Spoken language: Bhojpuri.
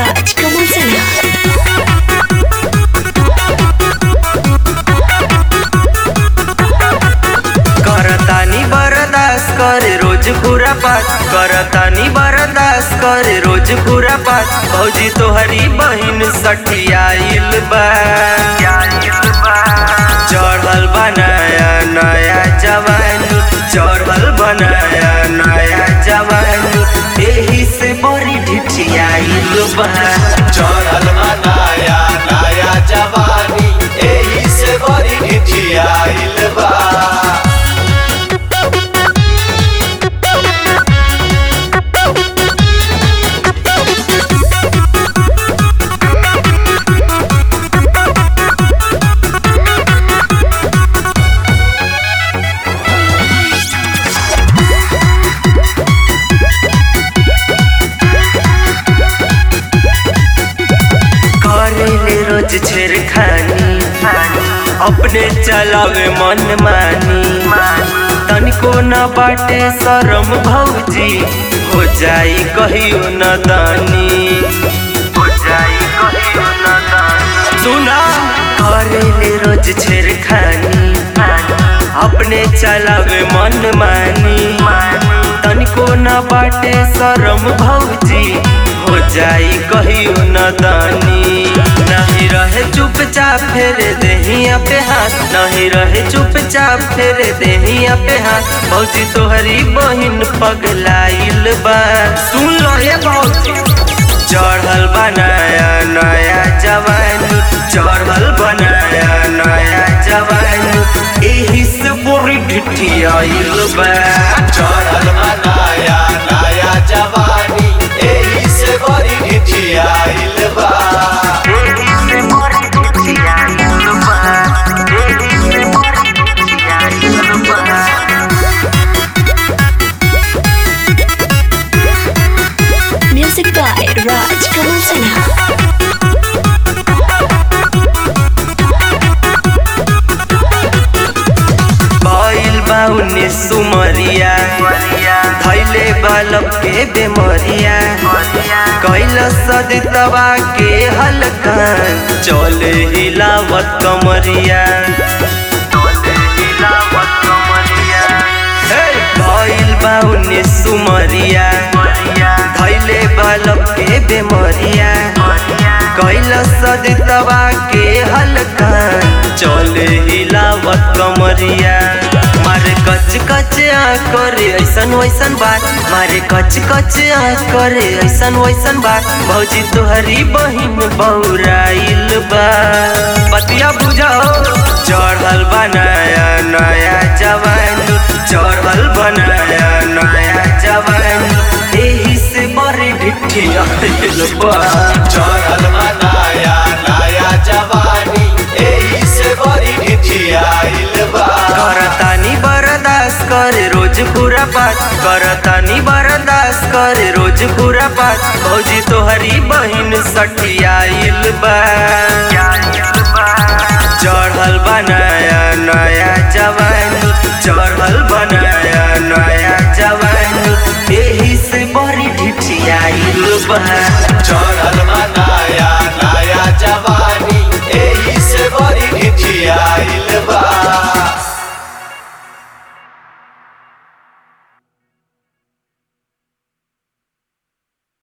Raj Kamal Sinha. करतानी बरदास करे रोज पूरा पाठ करतानी बरदास करे रोज पूरा पाठ भौजी तोहरी बहिन सठियाइल बा चढ़ल बनाया नया जवानी चढ़ल बनाया नया जवानी एही से बड़ी ढिठियाइल बा चढ़ल बनाया नया जवानी एही से बड़ी ढिठियाइल बा करेले रोज छेड़खानी अपने चलावे मन मानी तनिको न बाटे शरम भौजी हो जाई कहियो न दानी हो जाई कहियो न दानी सुना करेले रोज छेड़खानी अपने चलावे मन मानी तनिको न बाटे शरम भौजी हो जाई कहियो न दानी नहीं रहे चुपचाप फेरे देहिया पे हाथ नहीं रहे चुपचाप फेरे देहिया पे हाथ भौजी तोहरी बहिन पगलाइल बा सुन लो ये भौजी चढ़ल बनाया नया जवानी चढ़ल बनाया नया जवानी एही से पूरी ढिठियाइल बा चढ़ल बनाया नया जवानी एही से बड़ी ढिठियाइल बा Music by Raj Kamal Sinha. भइल बा उन्नीस सुमरिया धैले बालक के बेमरिया कैल सदितवा के हलकान चले हिलावत कमरिया हे, भइल बा उन्नीस सुमरिया धैले बालक के बेमरिया कैल सदितवा के हलकान चले हिलावत कमरिया मारे कच कच आ करे ऐसन वैसन बात मारे कच कच आ करे ऐसन वैसन बात भौजी तोहरी बहिन बौराइल बा बतिया बुझाओ चढ़ल बनाया नया जवानी चढ़ल बनाया नया जवानी एही से बड़ी ढिठियाइल बा चढ़ल बनाया नया जवानी एही से बड़ी ढिठियाइल बा करतानी बरदास करे रोज पूरा पाठ करतानी बरदास करे रोज पूरा पाठ भौजी तोहरी बहिन सठियाइल बा चढ़ल बनाया नया जवानी चढ़ल बनाया नया जवानी एही से बड़ी ढिठियाइल बा